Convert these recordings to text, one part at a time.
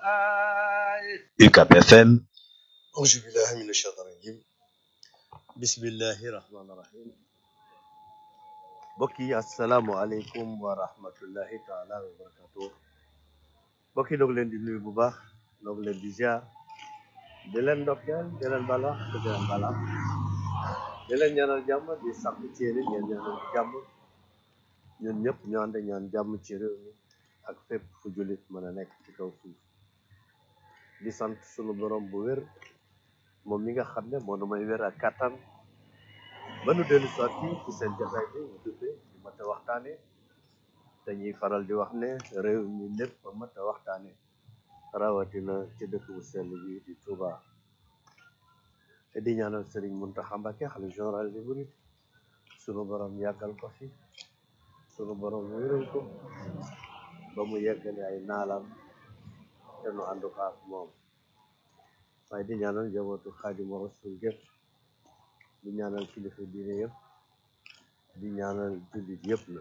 UCAB FM أعوذ بالله من الشيطان الرجيم بسم الله الرحمن الرحيم mbokk yi asalaamualeykum wa rahmatullahi taala wa barakatuh mbokk yi doog leen di nuyu bu baax doog leen di ziar di leen ndokkeel di leen bala di leen bala di leen ñaanal jàmm di sàkku ci yéen ngeen ñaanal jàmm ñun ñëpp ñu ànd ñaan jàmm ci réew mi ak fépp fu jullit mën a nekk ci kaw suuf di sant sunu borom bu wér moom mi nga xam ne moo nu may wér ak kàttan ba nu dellu soit fii ci seen jotaay bi ñu duppee di mat a waxtaane dañuy faral di wax ne réew mi lépp a mat a waxtaane rawatina ci dëkk bu sell bi di Touba te di ñaanal Sëriñ Muntaxa Mbàkke xalifa général des mourides sunu borom yàggal ko fi sunu borom wéral ko ba mu yeggale ay naalam te nu ànd ko ak moom waaye di ñaanal njabootu Xaadimu Rasuul gépp di ñaanal kilifa diine yëpp di ñaanal jullit yëpp na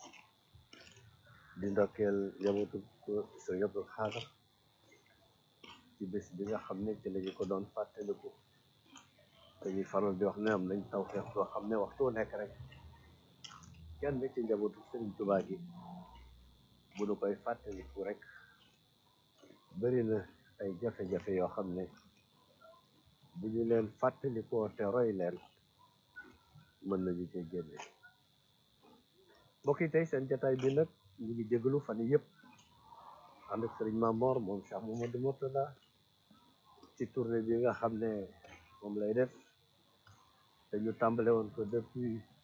di ndokkeel njabootu Sëriñ Abdul Xaadar ci bés bi nga xam ne ci lañu ko doon fàttaliku dañuy faral di wax ne am nañ tawfeex boo xam ne waxtu wu nekk rek kenn ci njabootu Sëriñ Tuubaa gi bu nu koy fàttaliku rek bëri na ay jafe-jafe yoo xam ne bu ñu leen fàttalikoo te roy leen mën nañu cee génne mbokk yi tey seen jataay bi nag ñu ngi jégalu fan yii yëpp ànd ak sëriñ Mamor moom Cheikh Mamadou Mourtada ci tournée bi nga xam ne moom lay def te ñu tàmbale woon ko depuis